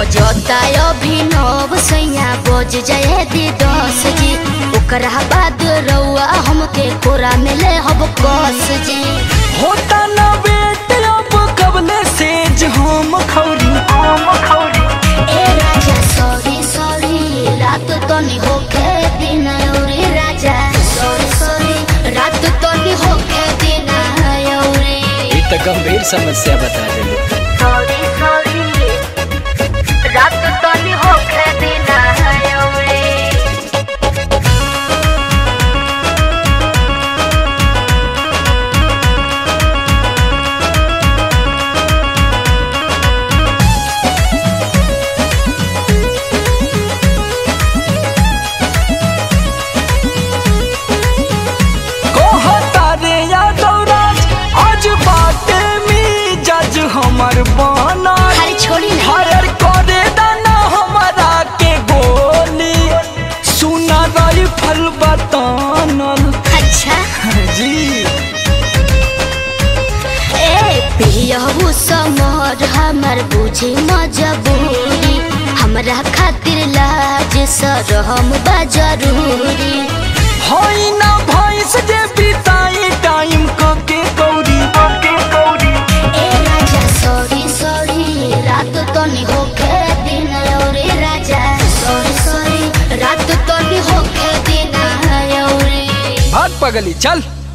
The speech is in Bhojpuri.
बजता अभिनव सैया बज जाए दी दस जी ओकरा बाद रउआ हमके कोरा में ले हब कस जी होता ना बेट अब कबले सेज हम खौरी हम खौरी ए राजा सॉरी सॉरी रात तो नहीं होके दिन औरे राजा सॉरी सॉरी रात तो नहीं होके दिन औरे ये तो गंभीर समस्या बता रही सॉरी सॉरी रात तो नहीं होके दिन औरे कहता रे यादव राज आज बाटे में जज हमर बना खाली छोड़ी ना हर करे दाना हमारा के गोली सुना राइफल बतानल अच्छा जी ए पियहू समर हमर बुझी मजबूरी हमरा खातिर लाज सरहम बा जरूरी होई ना भैंस जे बिताई टाइम क के कौरी क के कौरी ए राजा सॉरी सॉरी रात तो नहीं होके दिन औरे राजा सॉरी सॉरी रात तो नहीं होके दिन औरे भाग पगली चल